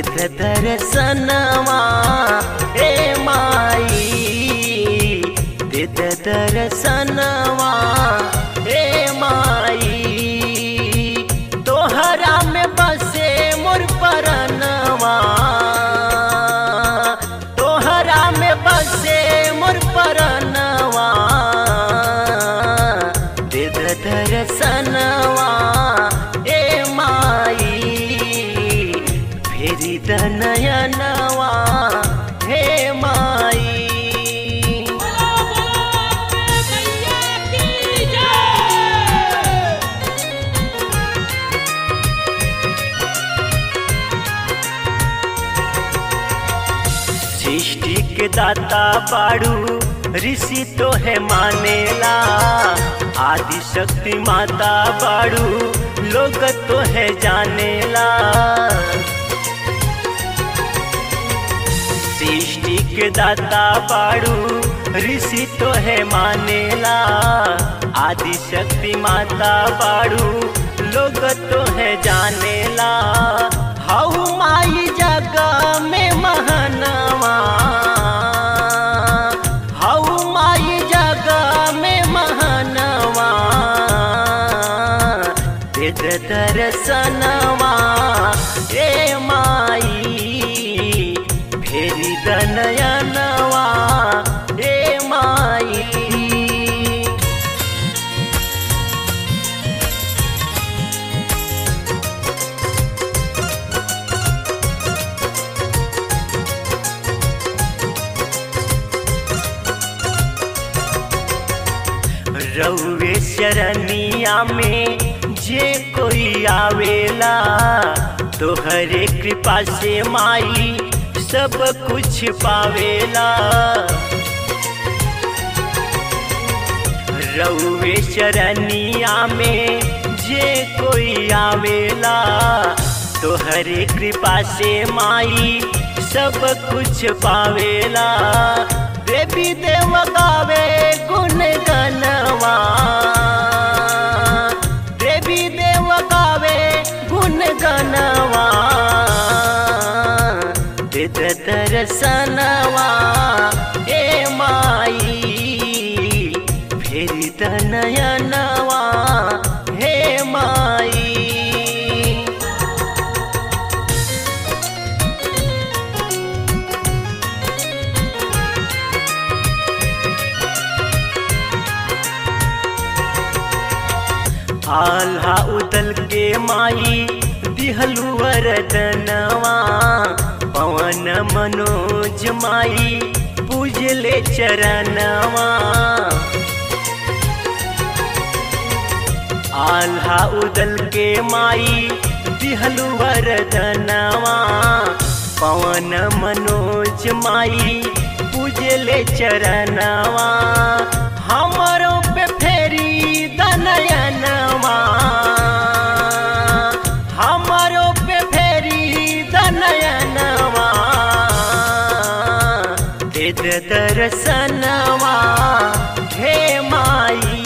देत दर्शनवा ए माई देत दर्शनवा ए माई तोहरा में बसे मोर परनवा तोहरा में बसे मोर परनवा देत दर्शनवा ए माई फेरी दनयनवा हे माई सृष्टि के दाता बाड़ू ऋषि तो है मानेला आदि शक्ति माता बाड़ू लोग तो है जानेला सृष्टि के दाता बाड़ू ऋषि तो है मानेला आदि शक्ति माता बाड़ू लोग तो है जानेला हऊ माई जगह में महनवा हऊ माई जगह में महनवा तेज दर्शनवा ए माई फेरी दनयनवा ए माई रउवे शरनिया में जे कोई आवेला तोहरे कृपा से माई सब कुछ पावेला रउवे शरनिया में जे कोई आवेला तोहरे कृपा से माई सब कुछ पावेला देवी देव गावे गुण गनवा देवी देव गावे गुण गनवा देत दर्शनवा ए माई फेरी तनयनवा हे माई आल्हा उदल के माई दिहलु वरदनवा पवन मनोज माई पूजले चरणवा आल्हा उदल के माई दिहलु वरदनवा पवन मनोज माई पूजले चरणवा हमरों पे फेरी दनयनवा हमरों पे फेरी दनयनवा दे दर्शनवा हे माई